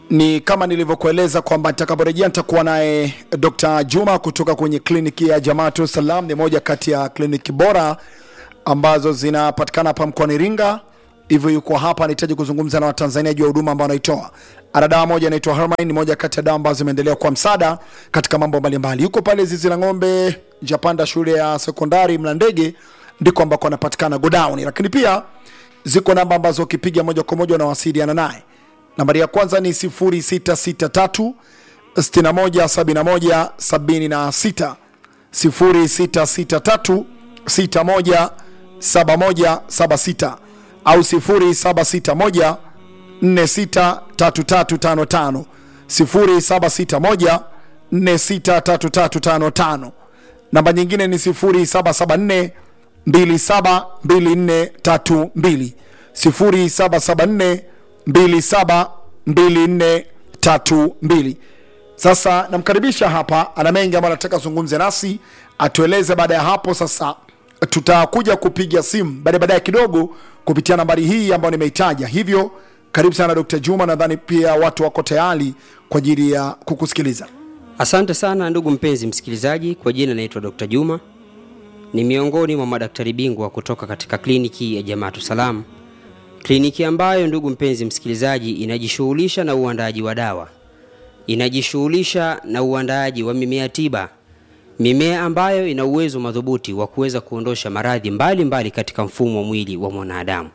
ni kama nilivyokueleza kwamba nitakaporejea nitakuwa naye Dr. Juma kutoka kwenye kliniki ya Jamaatu Salam. Ni moja kati ya kliniki bora ambazo zinapatikana hapa mkoani Iringa, hivyo yuko hapa, anahitaji kuzungumza na Watanzania juu ya huduma ambayo anaitoa. Ana dawa moja inaitwa Hermine, ni moja kati ya dawa ambazo zimeendelea kwa msaada katika mambo mbalimbali. Yuko pale zizi la ng'ombe Japanda, shule ya sekondari Mlandege, ndiko ambako anapatikana godown, lakini pia ziko namba ambazo ukipiga moja kwa moja unawasiliana naye. Nambari ya kwanza ni 0663 61 71 76 0663 61 71 76 au 0761 463355 0761 463355. Namba nyingine ni 0774 272432 0774 272432. Sasa namkaribisha hapa, ana mengi ambayo anataka zungumze nasi atueleze. Baada ya hapo sasa tutakuja kupiga simu baada baadaye kidogo kupitia nambari hii ambayo nimeitaja. Hivyo karibu sana Dr. Juma, nadhani pia watu wako tayari kwa ajili ya kukusikiliza. Asante sana ndugu mpenzi msikilizaji, kwa jina naitwa Dr. Juma, ni miongoni mwa madaktari bingwa kutoka katika kliniki ya Jamaatu Salam, kliniki ambayo ndugu mpenzi msikilizaji, inajishughulisha na uandaaji wa dawa, inajishughulisha na uandaaji wa mimea tiba, mimea ambayo ina uwezo madhubuti wa kuweza kuondosha maradhi mbalimbali katika mfumo wa mwili wa mwanadamu.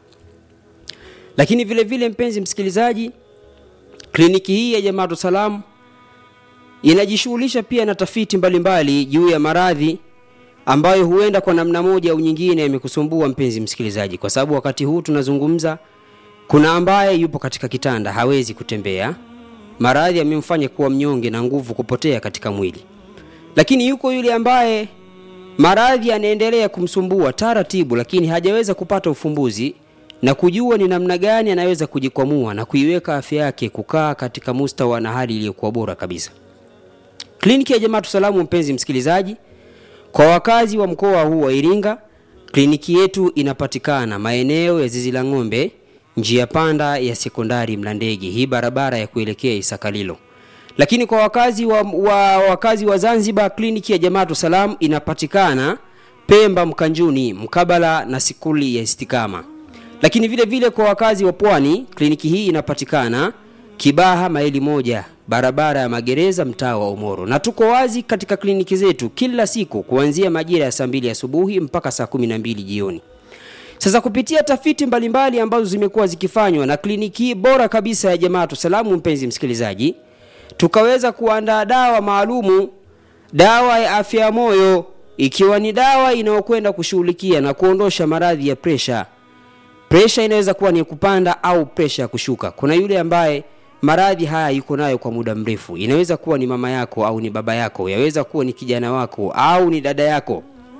Lakini vile vile, mpenzi msikilizaji, kliniki hii ya Jamaatu Salam inajishughulisha pia na tafiti mbalimbali juu ya maradhi ambayo huenda kwa namna moja au nyingine yamekusumbua mpenzi msikilizaji, kwa sababu wakati huu tunazungumza, kuna ambaye yupo katika kitanda hawezi kutembea, maradhi yamemfanya kuwa mnyonge na nguvu kupotea katika mwili. Lakini yuko yule ambaye maradhi yanaendelea kumsumbua taratibu, lakini hajaweza kupata ufumbuzi na kujua ni namna gani anaweza kujikwamua na kuiweka afya yake kukaa katika mustawa na hali iliyokuwa bora kabisa. Kliniki ya Jamaatu Salamu, mpenzi msikilizaji, kwa wakazi wa mkoa huu wa Iringa, kliniki yetu inapatikana maeneo ya zizi la ng'ombe, njia panda ya sekondari Mlandege, hii barabara ya kuelekea Isakalilo. Lakini kwa wakazi wa, wa, wakazi wa Zanzibar, kliniki ya Jamaatu Salam inapatikana Pemba Mkanjuni, mkabala na sikuli ya Istikama. Lakini vile vile kwa wakazi wa Pwani, kliniki hii inapatikana Kibaha maili moja barabara ya magereza mtaa wa Umoro, na tuko wazi katika kliniki zetu kila siku kuanzia majira ya saa mbili asubuhi mpaka saa kumi na mbili jioni. Sasa kupitia tafiti mbalimbali ambazo zimekuwa zikifanywa na kliniki hii bora kabisa ya Jamaatu Salamu, mpenzi msikilizaji, tukaweza kuandaa dawa maalumu, dawa ya afya ya moyo, ikiwa ni dawa inayokwenda kushughulikia na kuondosha maradhi ya presha. Presha inaweza kuwa ni kupanda au presha ya kushuka. Kuna yule ambaye maradhi haya yuko nayo kwa muda mrefu. Inaweza kuwa ni mama yako au ni baba yako, yaweza kuwa ni kijana wako au ni dada yako.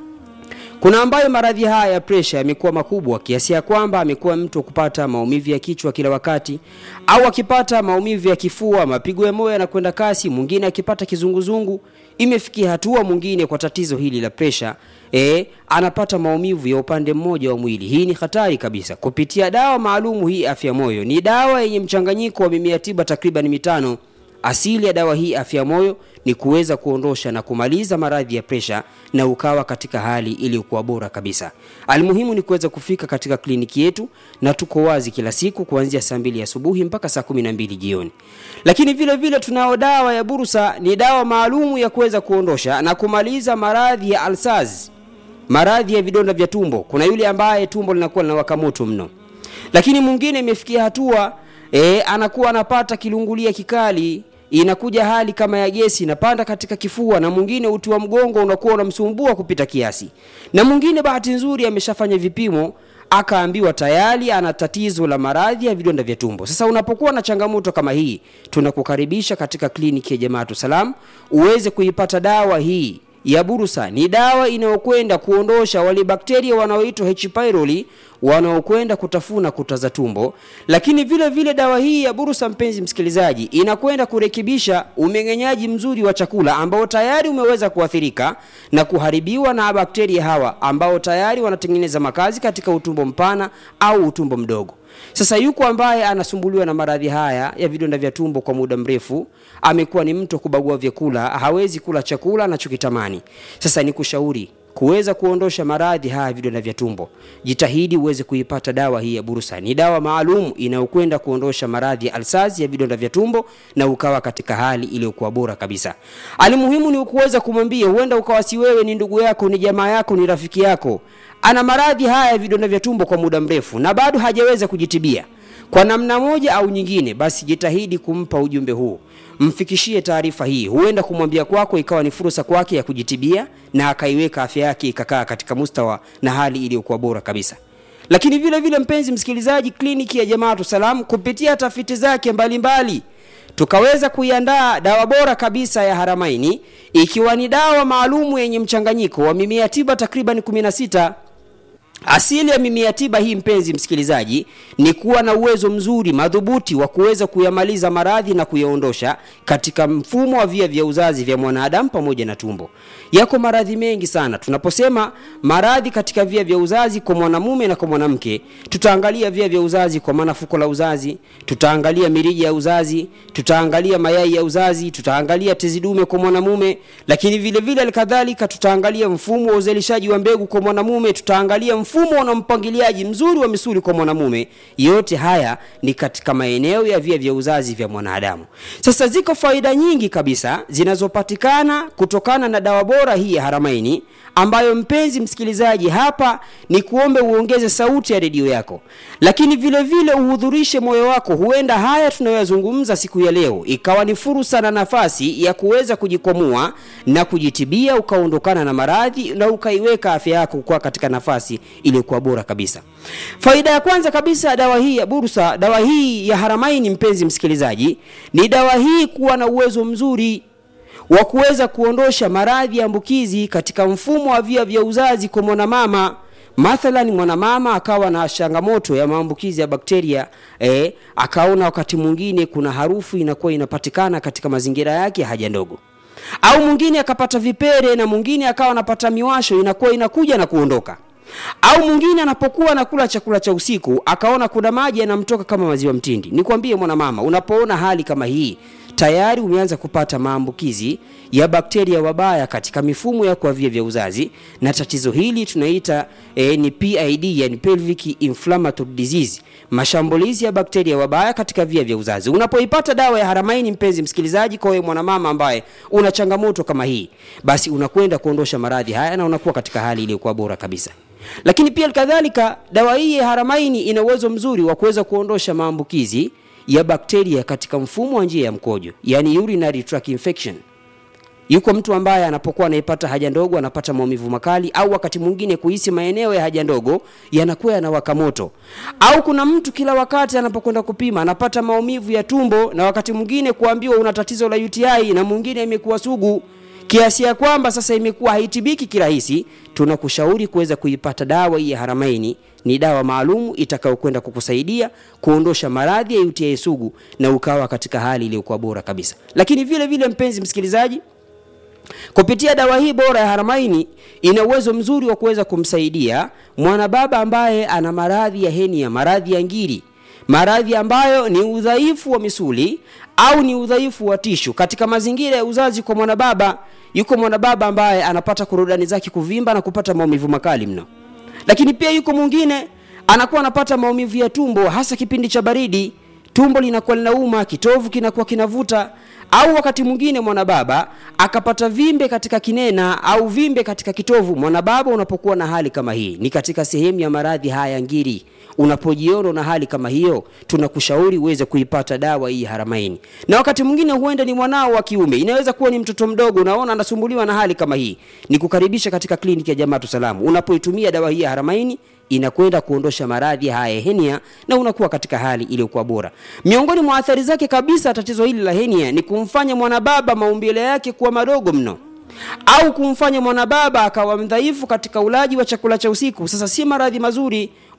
Kuna ambayo maradhi haya ya presha yamekuwa makubwa kiasi ya kwamba amekuwa mtu kupata maumivu ya kichwa kila wakati, au akipata maumivu ya kifua, mapigo ya moyo yanakwenda kasi, mwingine akipata kizunguzungu. Imefikia hatua mwingine kwa tatizo hili la presha e, anapata maumivu ya upande mmoja wa mwili. Hii ni hatari kabisa. Kupitia dawa maalumu hii afya moyo, ni dawa yenye mchanganyiko wa mimea tiba takriban mitano. Asili ya dawa hii afya moyo ni kuweza kuondosha na kumaliza maradhi ya presha na ukawa katika hali iliyokuwa bora kabisa. Almuhimu ni kuweza kufika katika kliniki yetu, na tuko wazi kila siku kuanzia saa mbili asubuhi mpaka saa kumi na mbili jioni. Lakini vile vile tunao dawa ya Bursa, ni dawa maalumu ya kuweza kuondosha na kumaliza maradhi ya alsaz, maradhi ya vidonda vya tumbo. Kuna yule ambaye tumbo linakuwa linawaka moto mno, lakini mwingine imefikia hatua e, anakuwa anapata kilungulia kikali inakuja hali kama ya gesi inapanda katika kifua, na mwingine uti wa mgongo unakuwa unamsumbua kupita kiasi, na mwingine bahati nzuri ameshafanya vipimo akaambiwa tayari ana tatizo la maradhi ya vidonda vya tumbo. Sasa unapokuwa na changamoto kama hii, tunakukaribisha katika kliniki ya Jamaatu Salam uweze kuipata dawa hii ya Bursa. Ni dawa inayokwenda kuondosha wale bakteria wanaoitwa H pylori wanaokwenda kutafuna kuta za tumbo. Lakini vile vile dawa hii ya Bursa, mpenzi msikilizaji, inakwenda kurekebisha umeng'enyaji mzuri wa chakula ambao tayari umeweza kuathirika na kuharibiwa na bakteria hawa ambao tayari wanatengeneza makazi katika utumbo mpana au utumbo mdogo. sasa yuko ambaye anasumbuliwa na maradhi haya ya vidonda vya tumbo kwa muda mrefu amekuwa ni mtu wa kubagua vyakula hawezi kula chakula anachokitamani sasa ni kushauri kuweza kuondosha maradhi haya vidonda vya tumbo jitahidi uweze kuipata dawa hii ya bursa ni dawa maalum inayokwenda kuondosha maradhi ya alsazi ya vidonda vya tumbo na ukawa katika hali iliyokuwa bora kabisa alimuhimu ni kuweza kumwambia huenda ukawa si wewe ni ndugu yako ni jamaa yako ni rafiki yako ana maradhi haya ya vidonda vya tumbo kwa muda mrefu na bado hajaweza kujitibia kwa namna moja au nyingine basi jitahidi kumpa ujumbe huu mfikishie taarifa hii huenda kumwambia kwako ikawa ni fursa kwake ya kujitibia na akaiweka afya yake ikakaa katika mustawa na hali iliyokuwa bora kabisa lakini vile vile mpenzi msikilizaji kliniki ya jamaatu salam kupitia tafiti zake mbalimbali mbali, tukaweza kuiandaa dawa bora kabisa ya haramaini ikiwa ni dawa maalumu yenye mchanganyiko wa mimea tiba takriban 16 asili ya mimea tiba hii mpenzi msikilizaji ni kuwa na uwezo mzuri madhubuti wa kuweza kuyamaliza maradhi na kuyaondosha katika mfumo wa via vya uzazi vya mwanadamu pamoja na tumbo yako maradhi mengi sana tunaposema maradhi katika via vya uzazi kwa mwanamume na kwa mwanamke tutaangalia via vya uzazi kwa maana fuko la uzazi tutaangalia mirija ya uzazi tutaangalia mayai ya uzazi tutaangalia tezi dume kwa mwanamume lakini vile vile alikadhalika tutaangalia mfumo wa uzalishaji wa mbegu kwa mwanamume tutaangalia mfumo na mpangiliaji mzuri wa misuli kwa mwanamume yote haya ni katika maeneo ya via vya uzazi vya mwanadamu sasa ziko faida nyingi kabisa zinazopatikana kutokana na dawa bora hii ya haramaini ambayo mpenzi msikilizaji hapa ni kuombe uongeze sauti ya redio yako lakini vile vile uhudhurishe moyo wako huenda haya tunayoyazungumza siku ya leo ikawa ni fursa na nafasi ya kuweza kujikwamua na kujitibia ukaondokana na maradhi na ukaiweka afya yako kuwa katika nafasi iliyokuwa bora kabisa faida ya kwanza kabisa dawa hii ya bursa dawa hii ya haramaini mpenzi msikilizaji ni dawa hii kuwa na uwezo mzuri wa kuweza kuondosha maradhi ya ambukizi katika mfumo wa via vya uzazi kwa mwanamama mathalan mwanamama akawa na changamoto ya maambukizi ya bakteria eh, akaona wakati mwingine kuna harufu inakuwa inapatikana katika mazingira yake ya haja ndogo au mwingine akapata vipere na mwingine akawa anapata miwasho inakuwa inakuja na kuondoka au mwingine anapokuwa anakula chakula cha usiku akaona kuna maji yanamtoka kama maziwa mtindi nikwambie mwanamama unapoona hali kama hii tayari umeanza kupata maambukizi ya bakteria wabaya katika mifumo yako ya via vya uzazi na tatizo hili tunaita eh, ni PID yani pelvic inflammatory disease mashambulizi ya bakteria wabaya katika via vya uzazi unapoipata dawa ya haramaini mpenzi msikilizaji kwa wewe mwanamama ambaye una changamoto kama hii basi unakwenda kuondosha maradhi haya na unakuwa katika hali iliyokuwa bora kabisa lakini pia kadhalika dawa hii ya haramaini ina uwezo mzuri wa kuweza kuondosha maambukizi ya bakteria katika mfumo wa njia ya mkojo yani urinary tract infection yuko mtu ambaye anapokuwa anaipata haja ndogo anapata maumivu makali au wakati mwingine kuhisi maeneo ya haja ndogo yanakuwa yanawaka moto au kuna mtu kila wakati anapokwenda kupima anapata maumivu ya tumbo na wakati mwingine kuambiwa una tatizo la UTI na mwingine imekuwa sugu kiasi ya kwamba sasa imekuwa haitibiki kirahisi tunakushauri kuweza kuipata dawa hii ya haramaini ni dawa maalum itakayokwenda kukusaidia kuondosha maradhi ya UTI sugu na ukawa katika hali iliyokuwa bora kabisa lakini vile vile mpenzi msikilizaji kupitia dawa hii bora ya haramaini ina uwezo mzuri wa kuweza kumsaidia mwanababa ambaye ana maradhi ya henia maradhi ya ngiri maradhi ambayo ni udhaifu wa misuli au ni udhaifu wa tishu katika mazingira ya uzazi kwa mwanababa yuko mwanababa ambaye anapata korodani zake kuvimba na kupata maumivu makali mno lakini pia yuko mwingine anakuwa anapata maumivu ya tumbo hasa kipindi cha baridi tumbo linakuwa linauma kitovu kinakuwa kinavuta au wakati mwingine mwanababa akapata vimbe katika kinena au vimbe katika kitovu mwanababa unapokuwa na hali kama hii ni katika sehemu ya maradhi haya ngiri unapojiona na hali kama hiyo tunakushauri uweze kuipata dawa hii haramaini na wakati mwingine huenda ni mwanao wa kiume inaweza kuwa ni mtoto mdogo unaona anasumbuliwa na hali kama hii ni kukaribisha katika kliniki ya jamaatu salamu unapoitumia dawa hii ya haramaini inakwenda kuondosha maradhi haya henia na unakuwa katika hali iliyokuwa bora miongoni mwa athari zake kabisa tatizo hili la henia ni kumfanya mwanababa maumbile yake kuwa madogo mno au kumfanya mwanababa akawa mdhaifu katika ulaji wa chakula cha usiku sasa si maradhi mazuri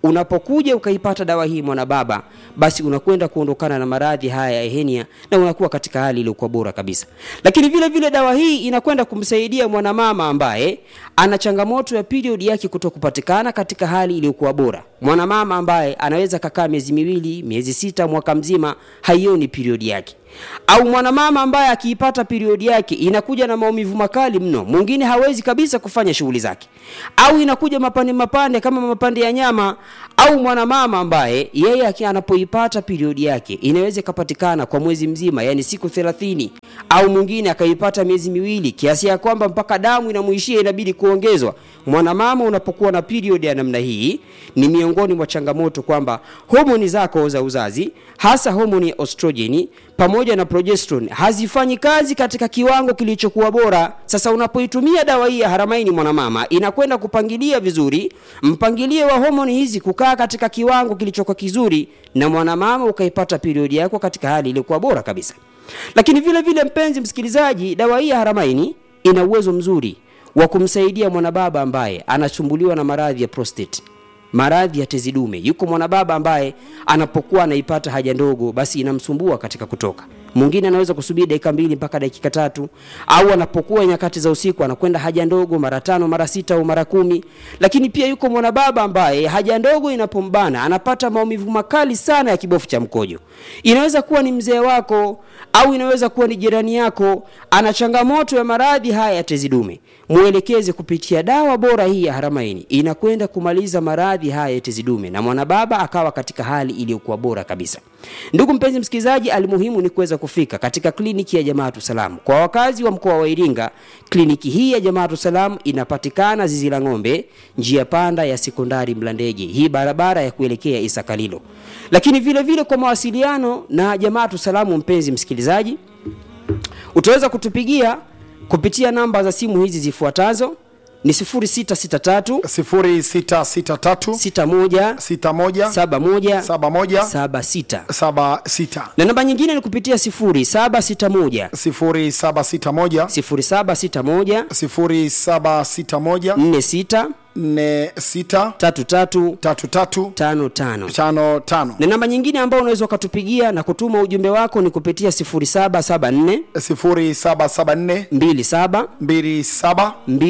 unapokuja ukaipata dawa hii mwanababa basi unakwenda kuondokana na maradhi haya ya henia na unakuwa katika hali iliyokuwa bora kabisa lakini vile vile dawa hii inakwenda kumsaidia mwanamama ambaye ana changamoto ya period yake kuto kupatikana katika hali iliyokuwa bora mwanamama ambaye anaweza kakaa miezi miwili miezi sita mwaka mzima haioni period yake au mwanamama ambaye akiipata periodi yake inakuja na maumivu makali mno mwingine hawezi kabisa kufanya shughuli zake au inakuja mapande mapande kama mapande ya nyama au mwanamama ambaye yeye aki- anapoipata periodi yake inaweza ikapatikana kwa mwezi mzima yani siku thelathini au mwingine akaipata miezi miwili kiasi ya kwamba mpaka damu inamuishia inabidi kuongezwa mwanamama unapokuwa na period ya namna hii ni miongoni mwa changamoto kwamba homoni zako za uzazi hasa homoni ya ostrojeni pamoja na progesterone hazifanyi kazi katika kiwango kilichokuwa bora sasa unapoitumia dawa hii ya haramaini mwanamama inakwenda kupangilia vizuri mpangilio wa homoni hizi kukaa katika kiwango kilichokuwa kizuri na mwanamama ukaipata periodi yako katika hali iliyokuwa bora kabisa lakini vile vile mpenzi msikilizaji dawa hii ya haramaini ina uwezo mzuri wa kumsaidia mwanababa ambaye anasumbuliwa na maradhi ya prostate maradhi ya tezi dume yuko mwanababa ambaye anapokuwa anaipata haja ndogo basi inamsumbua katika kutoka mwingine anaweza kusubiri dakika mbili mpaka dakika tatu au anapokuwa nyakati za usiku anakwenda haja ndogo mara tano mara sita au mara kumi lakini pia yuko mwanababa ambaye haja ndogo inapombana anapata maumivu makali sana ya kibofu cha mkojo inaweza kuwa ni mzee wako au inaweza kuwa ni jirani yako ana changamoto ya maradhi haya ya tezi dume mwelekeze kupitia dawa bora hii ya haramaini inakwenda kumaliza maradhi haya ya tezi dume na mwanababa akawa katika hali iliyokuwa bora kabisa ndugu mpenzi msikilizaji alimuhimu ni kuweza kufika katika kliniki ya jamaatu salam kwa wakazi wa mkoa wa iringa kliniki hii ya jamaatu salam inapatikana zizi la ng'ombe njia panda ya sekondari mlandege hii barabara ya kuelekea isakalilo lakini vile vile kwa mawasiliano na jamaatu salamu mpenzi msikilizaji utaweza kutupigia kupitia namba za simu hizi zifuatazo ni 0663 0663 61 61 71 71 76 76 na namba nyingine ni kupitia 0761 0761 0761 0761 46 46 33 33 55 55 na namba nyingine ambayo unaweza ukatupigia na kutuma ujumbe wako ni kupitia 0774 0774 27 27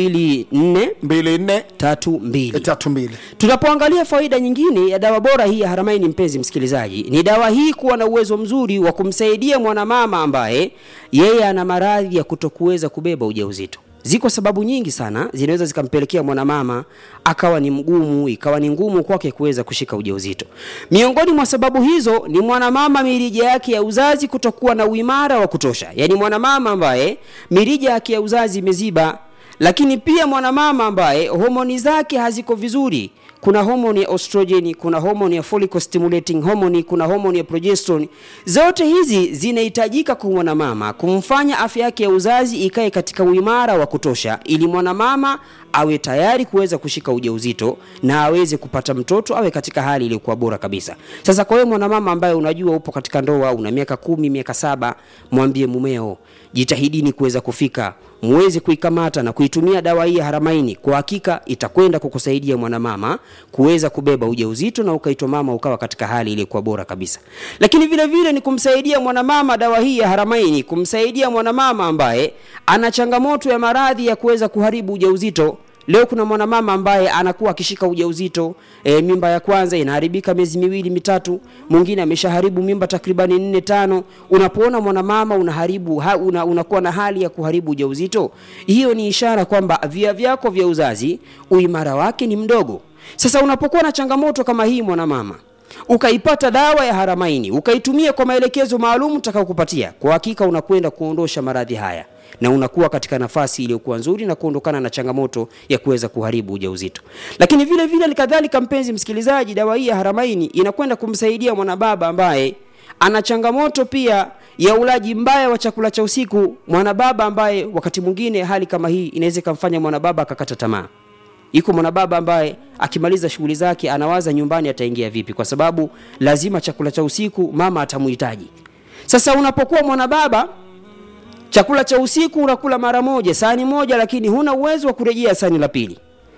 24 24 32 32 tunapoangalia faida nyingine ya dawa bora hii ya haramaini mpenzi msikilizaji ni dawa hii kuwa na uwezo mzuri wa kumsaidia mwanamama ambaye yeye ana maradhi ya kutokuweza kubeba ujauzito ziko sababu nyingi sana zinaweza zikampelekea mwanamama akawa ni mgumu ikawa ni ngumu kwake kuweza kushika ujauzito miongoni mwa sababu hizo ni mwanamama mirija yake ya uzazi kutokuwa na uimara wa kutosha yaani mwanamama ambaye mirija yake ya uzazi imeziba lakini pia mwanamama ambaye homoni zake haziko vizuri kuna homoni ya ostrogeni kuna homoni ya follicle stimulating hormone kuna homoni ya progesterone zote hizi zinahitajika kwa mwanamama kumfanya afya yake ya uzazi ikae katika uimara wa kutosha ili mwanamama awe tayari kuweza kushika ujauzito na aweze kupata mtoto awe katika hali iliyokuwa bora kabisa sasa kwa hiyo mwanamama ambaye unajua upo katika ndoa una miaka kumi miaka saba mwambie mumeo jitahidini kuweza kufika muweze kuikamata na kuitumia dawa hii ya haramaini kwa hakika itakwenda kukusaidia mwanamama kuweza kubeba ujauzito na ukaitwa mama ukawa katika hali iliyokuwa bora kabisa lakini vile vile ni kumsaidia mwanamama dawa hii ya haramaini kumsaidia mwanamama ambaye ana changamoto ya maradhi ya kuweza kuharibu ujauzito leo kuna mwanamama ambaye anakuwa akishika ujauzito e, mimba ya kwanza inaharibika miezi miwili mitatu mwingine ameshaharibu mimba takribani nne tano unapoona mwanamama unaharibu ha, una, unakuwa na hali ya kuharibu ujauzito hiyo ni ishara kwamba via vyako vya uzazi uimara wake ni mdogo sasa unapokuwa na changamoto kama hii mwanamama ukaipata dawa ya haramaini ukaitumia kwa maelekezo maalum utakaokupatia kwa hakika unakwenda kuondosha maradhi haya na unakuwa katika nafasi iliyokuwa nzuri na kuondokana na changamoto ya kuweza kuharibu ujauzito lakini vile vile kadhalika mpenzi msikilizaji dawa hii ya haramaini inakwenda kumsaidia mwanababa ambaye ana changamoto pia ya ulaji mbaya wa chakula cha usiku mwanababa ambaye wakati mwingine hali kama hii inaweza ikamfanya mwanababa akakata tamaa iko mwanababa ambaye akimaliza shughuli zake anawaza nyumbani ataingia vipi kwa sababu lazima chakula cha usiku mama atamuhitaji sasa unapokuwa mwanababa chakula cha usiku unakula mara moja sahani moja lakini huna uwezo wa kurejea sahani la pili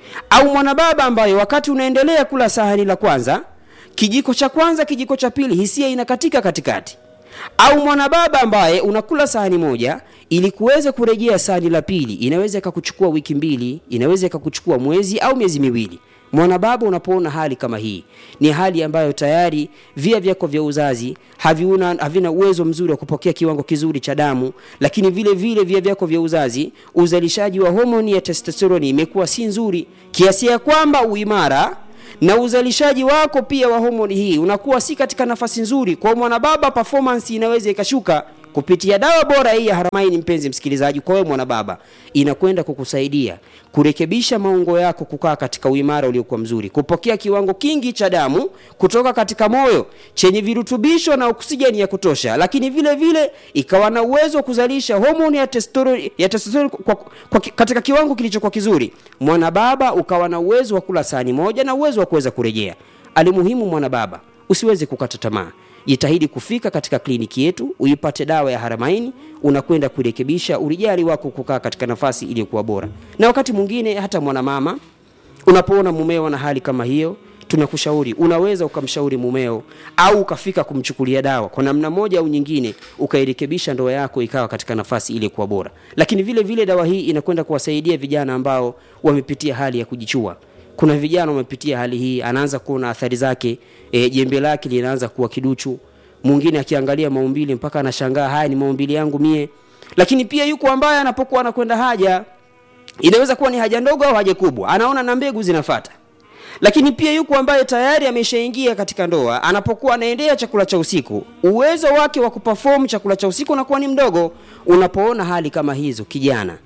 au mwanababa ambaye wakati unaendelea kula sahani la kwanza kijiko cha kwanza kijiko cha pili hisia inakatika katikati au mwanababa ambaye unakula sahani moja ili kuweza kurejea sahani la pili inaweza ikakuchukua wiki mbili inaweza ikakuchukua mwezi au miezi miwili mwanababa unapoona hali kama hii ni hali ambayo tayari via vyako vya uzazi haviuna, havina uwezo mzuri wa kupokea kiwango kizuri cha damu lakini vile vile via vyako vya uzazi uzalishaji wa homoni ya testosteroni imekuwa si nzuri kiasi ya kwamba uimara na uzalishaji wako pia wa homoni hii unakuwa si katika nafasi nzuri kwa mwanababa performance inaweza ikashuka kupitia dawa bora hii ya haramaini mpenzi msikilizaji kwa wewe mwanababa inakwenda kukusaidia kurekebisha maungo yako kukaa katika uimara uliokuwa mzuri kupokea kiwango kingi cha damu kutoka katika moyo chenye virutubisho na oksijeni ya kutosha lakini vile vile ikawa na uwezo wa kuzalisha homoni ya testosterone ya testosterone kwa, kwa, katika kiwango kilichokuwa kizuri mwanababa ukawa na uwezo wa kula sahani moja na uwezo wa kuweza kurejea alimuhimu mwanababa usiweze kukata tamaa jitahidi kufika katika kliniki yetu uipate dawa ya haramaini unakwenda kurekebisha urijali wako kukaa katika nafasi iliyokuwa bora na wakati mwingine hata mwanamama unapoona mumeo na hali kama hiyo tunakushauri unaweza ukamshauri mumeo au ukafika kumchukulia dawa kwa namna moja au nyingine ukairekebisha ndoa yako ikawa katika nafasi iliyokuwa bora lakini vile vile dawa hii inakwenda kuwasaidia vijana ambao wamepitia hali ya kujichua kuna vijana wamepitia hali hii anaanza kuona athari zake e, jembe lake linaanza kuwa kiduchu mwingine akiangalia maumbili mpaka anashangaa haya ni maumbili yangu mie lakini pia yuko ambaye anapokuwa anakwenda haja inaweza kuwa ni haja ndogo au haja kubwa anaona na mbegu zinafata lakini pia yuko ambaye tayari ameshaingia katika ndoa anapokuwa anaendea chakula cha usiku uwezo wake wa kuperform chakula cha usiku unakuwa ni mdogo unapoona hali kama hizo kijana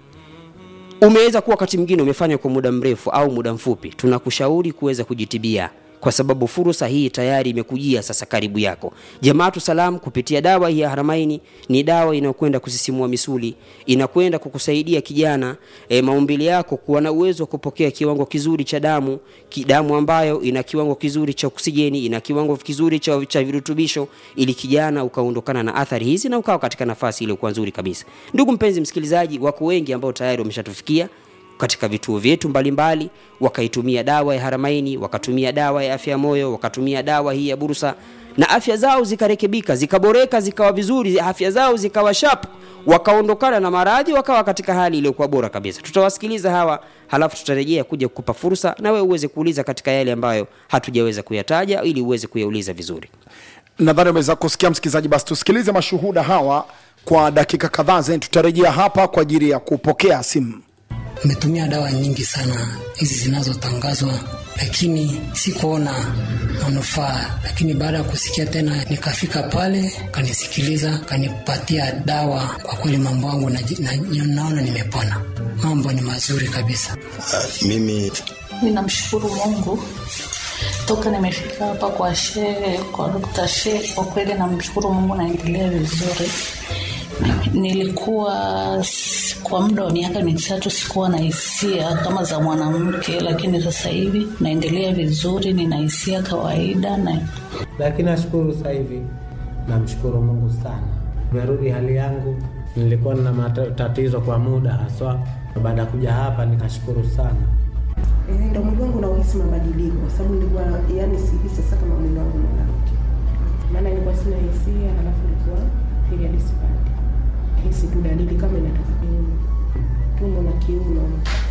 umeweza kuwa wakati mwingine umefanya kwa muda mrefu au muda mfupi tunakushauri kuweza kujitibia kwa sababu fursa hii tayari imekujia sasa karibu yako jamaatu salam kupitia dawa hii ya haramaini ni dawa inayokwenda kusisimua misuli inakwenda kukusaidia kijana e, maumbili yako kuwa na uwezo wa kupokea kiwango kizuri cha damu ki, damu ambayo ina kiwango kizuri cha oksijeni ina kiwango kizuri cha, cha virutubisho ili kijana ukaondokana na athari hizi na ukawa katika nafasi iliyokuwa nzuri kabisa ndugu mpenzi msikilizaji wako wengi ambao tayari wameshatufikia katika vituo vyetu mbalimbali wakaitumia dawa ya haramaini wakatumia dawa ya afya ya moyo wakatumia dawa hii ya bursa na afya zao zikarekebika zikaboreka zikawa vizuri afya zao zikawa shap wakaondokana na maradhi wakawa katika hali iliyokuwa bora kabisa tutawasikiliza hawa halafu tutarejea kuja kukupa fursa na wewe uweze kuuliza katika yale ambayo hatujaweza kuyataja ili uweze kuyauliza vizuri nadhani umeweza kusikia msikilizaji basi tusikilize mashuhuda hawa kwa dakika kadhaa zeni tutarejea hapa kwa ajili ya kupokea simu Nimetumia dawa nyingi sana hizi zinazotangazwa, lakini sikuona manufaa. Lakini baada ya kusikia tena, nikafika pale, kanisikiliza, kanipatia dawa. Kwa kweli mambo yangu na, na, naona nimepona, mambo ni mazuri kabisa. Uh, mimi ninamshukuru Mungu toka nimefika hapa kwa shehe, kwa Dr. Shehe, kwa kweli namshukuru Mungu, naendelea vizuri nilikuwa kwa muda wa miaka mitatu sikuwa na hisia kama za mwanamke, lakini sasa hivi naendelea vizuri, nina hisia kawaida na... Lakini nashukuru sasa hivi, namshukuru Mungu sana, nimerudi hali yangu. Nilikuwa na matatizo kwa muda haswa, baada ya kuja hapa nikashukuru sana. Ndo mwili wangu nauhisi mabadiliko, kwa sababu nilikuwa yani sihisi sasa kama mwili wangu unarudi, maana nilikuwa sina hisia, halafu nilikuwa period sipati hisi tu dalili kama inatoka kiuno, tumbo na kiuno.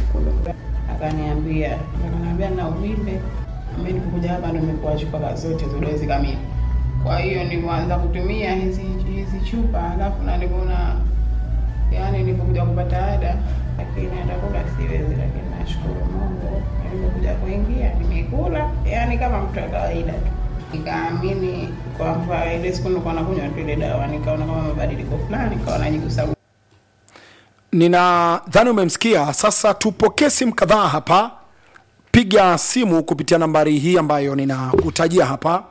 Akaniambia, akaniambia na uvimbe. Mimi nilipokuja hapa ndo nimekuwa chupa zote za dozi kamili. Kwa hiyo nilianza kutumia hizi hizi chupa, alafu na nilipoona yani nilipokuja kupata ada, lakini atakula siwezi, lakini nashukuru Mungu nilipokuja kuingia nimekula, yani kama mtu wa kawaida tu nikaamini kwamba ile siku nilikuwa nakunywa tu ile dawa, nikaona kama mabadiliko fulani, nikawa najigusa. ninadhani umemsikia sasa tupokee simu kadhaa hapa piga simu kupitia nambari hii ambayo ninakutajia hapa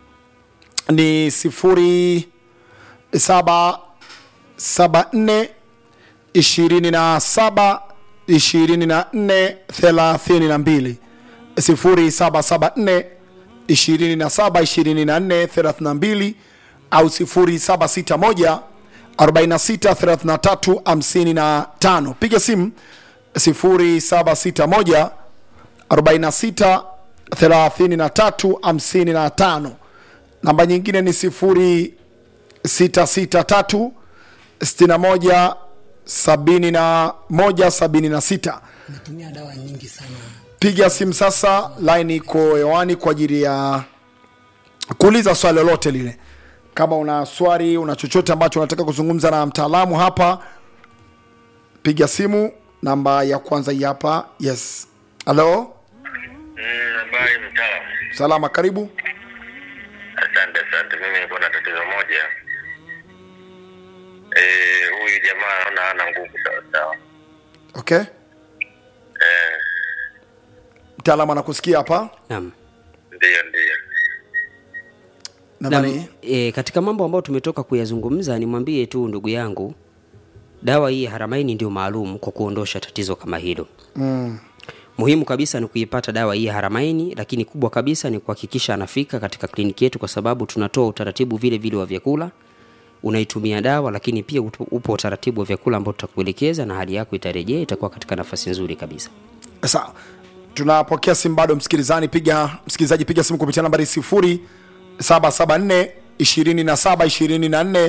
ni sifuri saba saba nne ishirini na saba ishirini na nne thelathini na mbili sifuri saba saba nne 27 24 32 au 0761 46 33 55 piga simu 0761 46 33 55 namba nyingine ni 0663 61 71 76 natumia dawa nyingi sana piga simu sasa line iko hewani kwa ajili ya kuuliza swali lolote lile kama una swali una chochote ambacho unataka kuzungumza na mtaalamu hapa piga simu namba ya kwanza hii hapa yes halo Habari mtaalamu. salama karibu Asante, asante. Mimi niko na tatizo moja. Eh, huyu jamaa naona hana nguvu sawa sawa. okay Eh, mtaalamu anakusikia hapa naam ndiyo ndiyo. nambari Naam, e, katika mambo ambayo tumetoka kuyazungumza nimwambie tu ndugu yangu dawa hii ya haramaini ndio maalum kwa kuondosha tatizo kama hilo mm. muhimu kabisa ni kuipata dawa hii ya haramaini lakini kubwa kabisa ni kuhakikisha anafika katika kliniki yetu kwa sababu tunatoa utaratibu vile vile wa vyakula unaitumia dawa lakini pia upo upo utaratibu wa vyakula ambao tutakuelekeza na hali yako itarejea itakuwa katika nafasi nzuri kabisa sawa tunapokea simu bado msikilizaji piga msikilizaji piga simu kupitia nambari 0774 27 24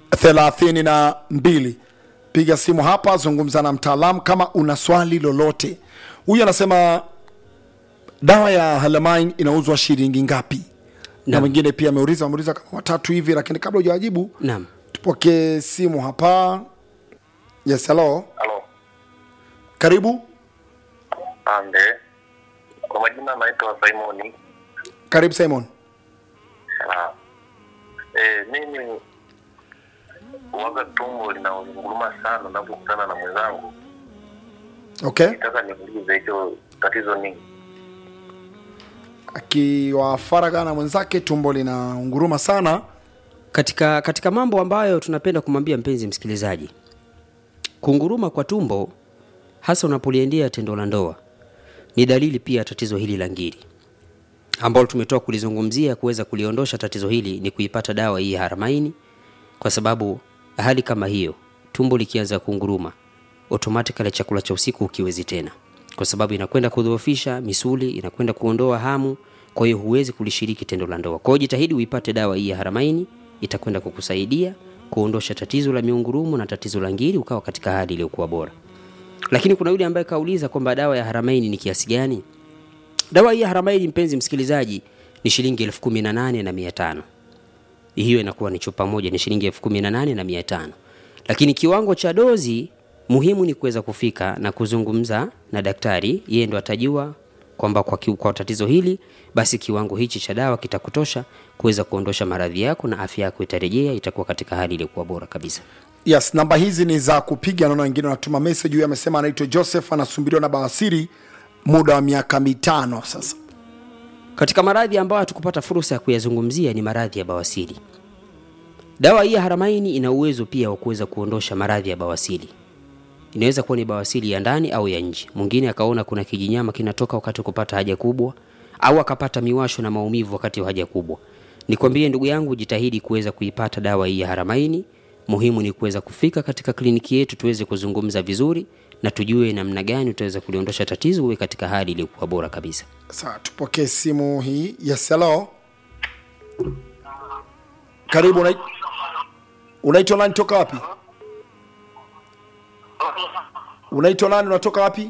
32 piga simu hapa zungumza na mtaalamu kama una swali lolote huyu anasema dawa ya halamain inauzwa shilingi ngapi na Naam. mwingine pia ameuliza ameuliza kama watatu hivi lakini kabla hujawajibu naam tupokee simu hapa yes hello Halo. karibu Ande. Kwa majina naitwa Simoni. karibu simon Ah. Eh, mimi waga tumbo linaunguruma sana napokutana na mwenzangu. okay Nataka niulize hicho tatizo nini? akiwa faraga na mwenzake tumbo linaunguruma sana katika katika mambo ambayo tunapenda kumwambia mpenzi msikilizaji kunguruma kwa tumbo hasa unapoliendea tendo la ndoa ni dalili pia ya tatizo hili la ngiri ambalo tumetoka kulizungumzia kuweza kuliondosha tatizo hili ni kuipata dawa hii ya haramaini kwa sababu hali kama hiyo tumbo likianza kunguruma automatically chakula cha usiku ukiwezi tena kwa sababu inakwenda kudhoofisha misuli inakwenda kuondoa hamu kwa hiyo huwezi kulishiriki tendo la ndoa kwa hiyo jitahidi uipate dawa hii ya haramaini itakwenda kukusaidia kuondosha tatizo la miungurumu na tatizo la ngiri ukawa katika hali iliyokuwa bora lakini kuna yule ambaye kauliza kwamba dawa ya haramaini ni kiasi gani dawa hii ya haramaini mpenzi msikilizaji ni shilingi elfu kumi na nane na mia tano hiyo inakuwa ni chupa moja ni shilingi elfu kumi na nane na mia tano lakini kiwango cha dozi muhimu ni kuweza kufika na kuzungumza na daktari yeye ndo atajua kwamba kwa, ki- kwa tatizo hili basi kiwango hichi cha dawa kitakutosha kuweza kuondosha maradhi yako na afya yako itarejea itakuwa katika hali iliyokuwa bora kabisa yes namba hizi ni za kupiga naona wengine wanatuma message huyu amesema anaitwa joseph anasumbuliwa na bawasiri muda wa miaka mitano sasa katika maradhi ambayo hatukupata fursa ya kuyazungumzia ni maradhi ya bawasiri dawa hii ya haramaini ina uwezo pia wa kuweza kuondosha maradhi ya bawasiri inaweza kuwa ni bawasiri ya ndani au ya nje mwingine akaona kuna kijinyama kinatoka wakati wa kupata haja kubwa au akapata miwasho na maumivu wakati wa haja kubwa nikwambie ndugu yangu jitahidi kuweza kuipata dawa hii ya haramaini muhimu ni kuweza kufika katika kliniki yetu tuweze kuzungumza vizuri na tujue namna gani utaweza kuliondosha tatizo uwe katika hali iliyokuwa bora kabisa sawa tupokee simu hii yes hello karibu unai- unaitwa nani toka wapi unaitwa nani unatoka wapi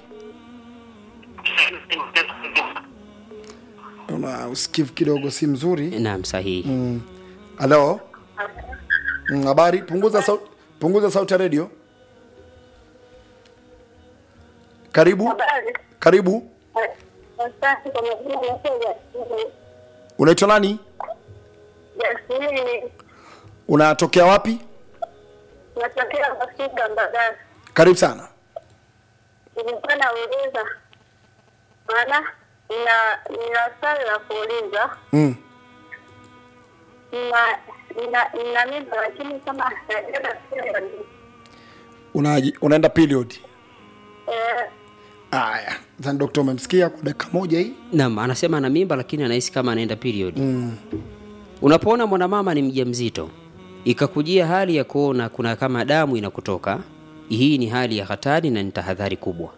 una usikivu kidogo si mzuri naam sahihi Mm. halo Mm, habari punguza sauti punguza sauti ya redio karibu Habari. karibu Asante kwa majina naitwa Jasmine. unaitwa nani Jasmine unatokea wapi natokea Masika Mbagala. karibu sana Nilikuwa nauliza maana nina nina swali la kuuliza mm. nina nina nina mimba lakini kama najaza period Una, unaenda period eh, haya zani dokta umemsikia kwa dakika moja hii Naam, anasema ana mimba lakini anahisi kama anaenda period. Mm. Unapoona mwanamama ni mjamzito ikakujia hali ya kuona kuna kama damu inakutoka, hii ni hali ya hatari na ni tahadhari kubwa.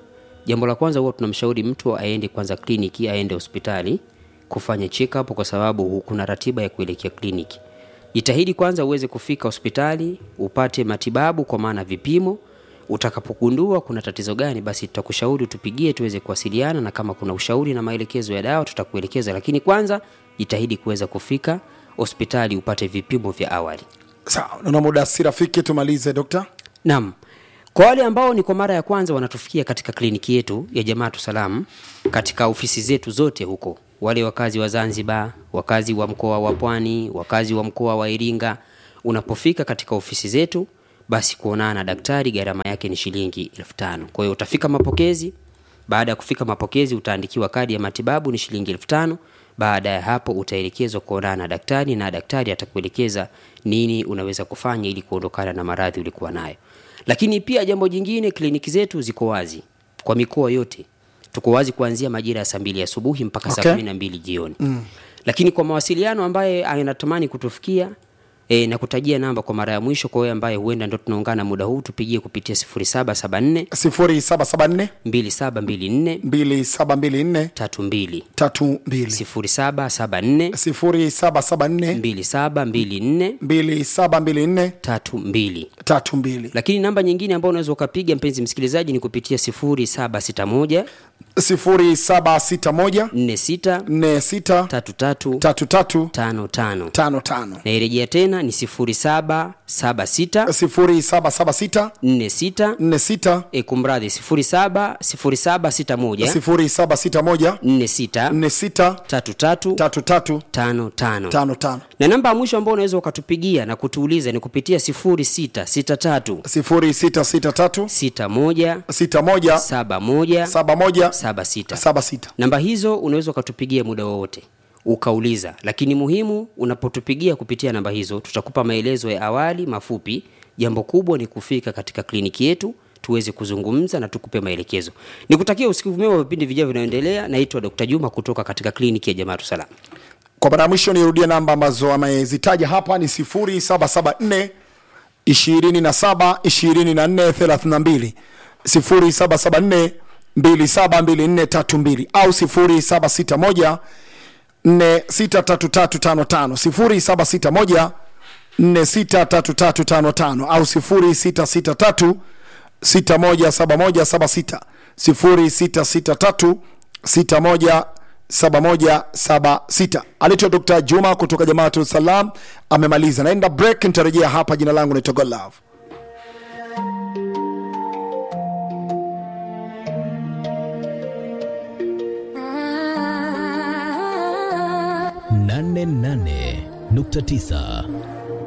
jambo la kwanza huwa tunamshauri mtu aende kwanza kliniki aende hospitali kufanya check up kwa sababu hu- kuna ratiba ya kuelekea kliniki jitahidi kwanza uweze kufika hospitali upate matibabu kwa maana vipimo utakapogundua kuna tatizo gani basi tutakushauri tupigie tuweze kuwasiliana na kama kuna ushauri na maelekezo ya dawa tutakuelekeza lakini kwanza jitahidi kuweza kufika hospitali upate vipimo vya awali sawa naona muda si rafiki tumalize dokta Naam. Kwa wale ambao ni kwa mara ya kwanza wanatufikia katika kliniki yetu ya Jamaatu Salam katika ofisi zetu zote huko, wale wakazi wa Zanzibar, wakazi wa mkoa wa Pwani, wakazi wa mkoa wa Iringa, unapofika katika ofisi zetu, basi kuonana na daktari gharama yake ni shilingi elfu tano. Kwa hiyo utafika mapokezi, baada ya kufika mapokezi utaandikiwa kadi ya matibabu ni shilingi elfu tano. Baada ya hapo utaelekezwa kuonana na daktari na daktari atakuelekeza nini unaweza kufanya ili kuondokana na maradhi ulikuwa nayo. Lakini pia jambo jingine, kliniki zetu ziko wazi kwa mikoa yote. Tuko wazi kuanzia majira ya saa mbili asubuhi mpaka saa Okay. kumi na mbili jioni mm. Lakini kwa mawasiliano ambaye anatamani kutufikia e, na kutajia namba kwa mara ya mwisho kwa wewe ambaye huenda ndo tunaungana muda huu, tupigie kupitia 0774 0774 2724 2724 32 32 0774 0774 2724 2724 32 32 lakini namba nyingine ambayo unaweza ukapiga mpenzi msikilizaji ni kupitia 0761 0761 46 46 33 33 55 55 nairejea tena ni 0776 0776 46 46 e, kumradhi 07 0761 0761 46 46 33 33 55 55 na namba ya mwisho ambao unaweza ukatupigia na kutuuliza ni kupitia 0663 0663 61 61 71 71 76 76 namba hizo unaweza ukatupigia muda wowote ukauliza lakini muhimu unapotupigia kupitia namba hizo tutakupa maelezo ya awali mafupi jambo kubwa ni kufika katika kliniki yetu tuweze kuzungumza na tukupe maelekezo nikutakia usiku mwema wa vipindi vijavyo vinaendelea naitwa dr juma kutoka katika kliniki ya jamaatu salam kwa mara ya mwisho nirudie namba ambazo amezitaja hapa ni 0774 27 24 32 0774 272432 au 0761 463355 0761 463355 au 0663 617176 0663 617176 alitwa Dr. Juma kutoka Jamaatu Salam amemaliza. Naenda break, nitarejea hapa. Jina langu naitwa Godlove. nane nane nukta tisa